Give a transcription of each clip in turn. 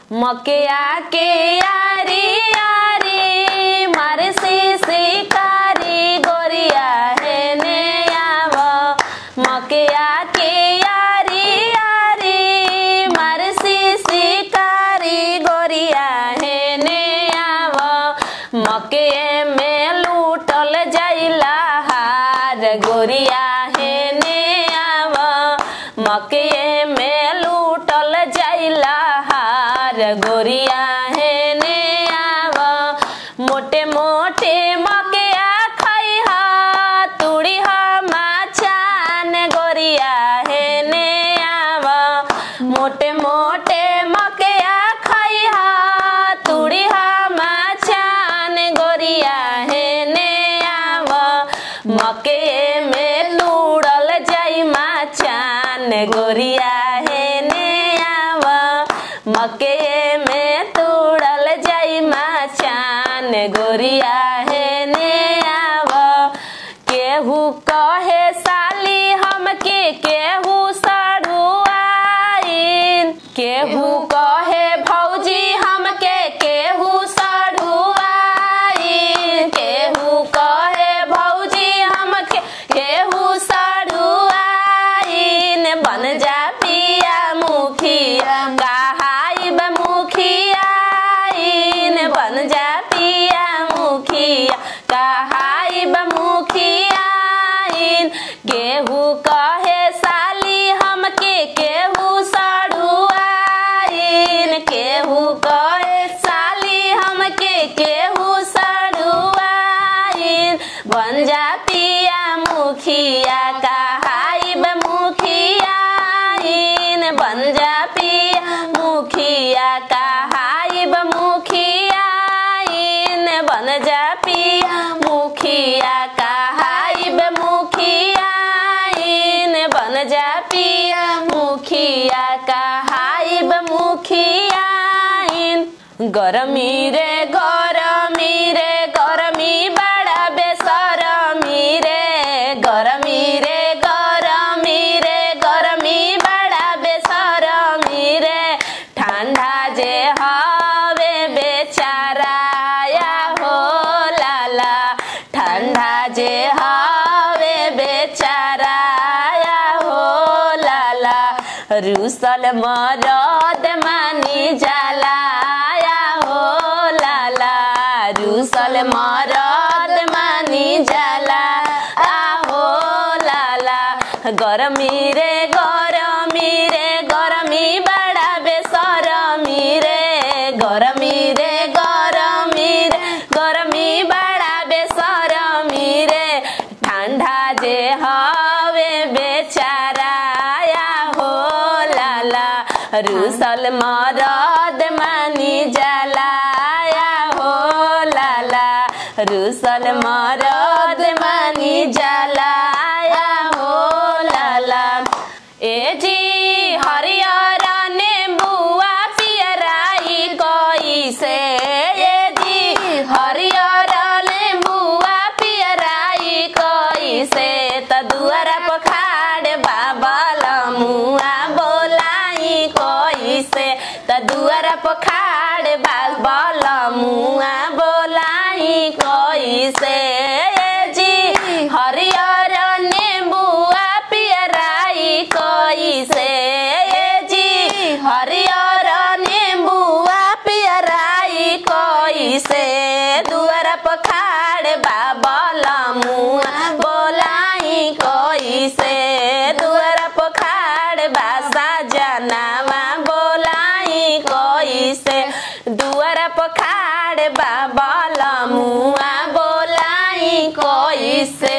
मकिया के यारी यारी मारे से शिकारी गोरिया है ने आव मकिया के यारी यारी मारे से शिकारी गोरिया है ने आव मके में लूटल जाइला हार गोरिया है ने आव मके में लूटल जाइला हार गोरिया है ने आव मोटे मोटे मकिया खैहा तुड़ी माछान गोरिया है ने आव मोटे मोटे मकिया खैहा तुड़ी माछान गोरिया है ने आव मके में लूड़ल जाई माछान गोरिया है ने आव मके में तूड़ल जाई माछान गोरिया है ने आव केहू कहे साली हमके केहू सड़ुआइन केहू कहे भौजी हमके केहू सड़ुआइन केहू कहे भौजी हमके केहू सड़ुआइन बन जा पिया मुखिया कहाइब मुखियाइन बन जा पिया मुखिया कहाइब मुखियाइन केहू कहे साली हमके केहू सड़ुआइन केहू कहे साली हमके केहू सड़ुआइन बन जा पिया मुखिया कहाइब मुखियाइन बन जा पिया मुखिया कहाइब मुखियाइन बन जा पिया मुखिया कहाइब मुखियाइन बन जा पिया मुखिया कहाइब मुखियाइन गरमी रे गरमी रे गरमी बड़ा बेसरमी रे गरमी रे गरमी रे गरमी बड़ा बेसरमी रे ठंडा जे हवे बेचारा या हो लाला ठंडा जे हवे बेचारा या हो लाला रूसल मरद मानी जाला या हो लाला रूसल मरद मानी जाला आ हो लाला गरमी रे गरमी रे गरमी बड़ा बेसरमी रे गरमी रे गरमी रे गरमी बड़ा बेसरमी रे ठंडा जे हवे बेचारा या हो लाला रूसल मरद मानी जाला या हो लाला रूसल मरद मानी जाला या हो लाला ए जी हरियर नेबुआ पियराई कोई से ए जी हरियर नेबुआ पियराई कोई से त दुआरा पखाड़ बाबा लमुआ बोलाई कोई से त दुआरा पखाड़ बाबा लमुआ बोलाई कोई से ए जी हरियर नेबुआ पियराई कोई से ए जी हरियर नेबुआ पियराई कोई से दुआरा पखाड़ बाबा लमुआ बोलाई कोई से दुआरा पखाड़ बासा जनावा बोलाई कोई से दुआरा पखाड़ बाबा लमुआ बोलाई कोई से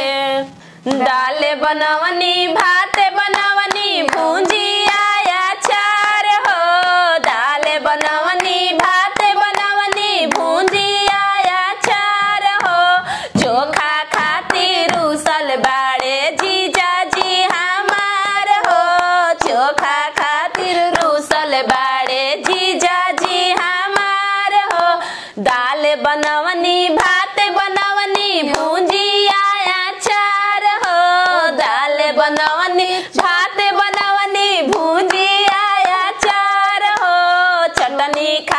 दाल बनवनी भात बनवनी भूंजी आया चार हो दाल बनवनी भात बनवनी भूंजी आया चार हो चोखा खातिर उसल बाड़े जीजा जी हमार हो चोखा खातिर रूसल बाड़े जीजा जी हमार हो दाल बनवनी भात बनवनी भूंजी आया चार हो दाल बनवनी भात बनवनी भूंजी आया चार हो चटनी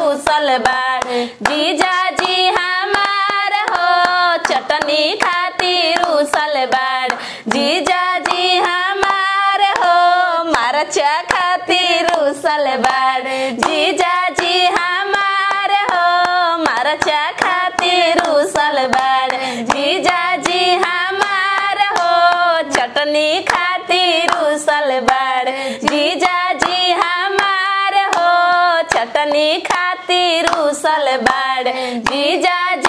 रूसल बाड़ जीजा जी हमार हो चटनी खातिर रूसल बाड़ जीजा जी हमार हो मरचा खातिर रूसल बाड़ जीजा जी हमार हो मरचा खातिर रूसल बाड़ जीजा जी हमार हो चटनी खातिर रूसल बाड़ जीजा जी हमार हो चटनी खातिर रूसल बाड़ जीजा